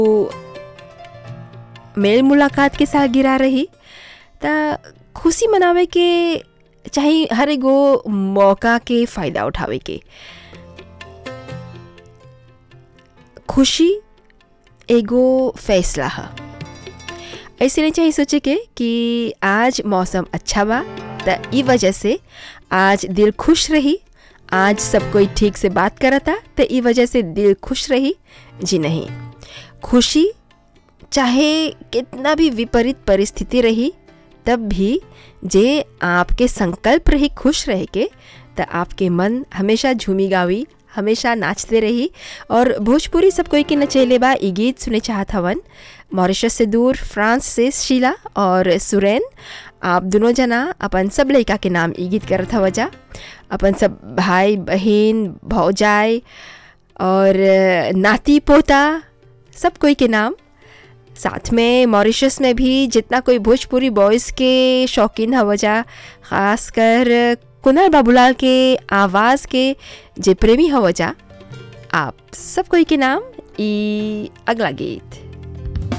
मेल मुलाकात के साथ गिरा रही त खुशी मनावे के चाहे हर एगो मौका के फ़ायदा उठावे के खुशी एगो फैसला ह ऐसे नहीं चाहिए सोचे के कि आज मौसम अच्छा बा त ई वजह से आज दिल खुश रही आज सब कोई ठीक से बात करता त ई वजह से दिल खुश रही जी नहीं खुशी चाहे कितना भी विपरीत परिस्थिति रही तब भी जे आपके संकल्प रही खुश रह के त आपके मन हमेशा झूमी गावी हमेशा नाचते रही और भोजपुरी सब कोई के नचेले बा ई गीत सुने चाहत हवन मॉरिशस से दूर फ्रांस से शीला और सुरैन आप दोनों जना अपन सब लड़का के नाम ई गीत करत हव जा अपन सब भाई बहन भौजाई और नाती पोता सब कोई के नाम साथ में मॉरिशस में भी जितना कोई भोजपुरी बॉयज़ के शौकीन हव जा ख़ासकर कुनल बाबूलाल के आवाज़ के जे प्रेमी हव जा आप सब कोई के नाम ई अगला गीत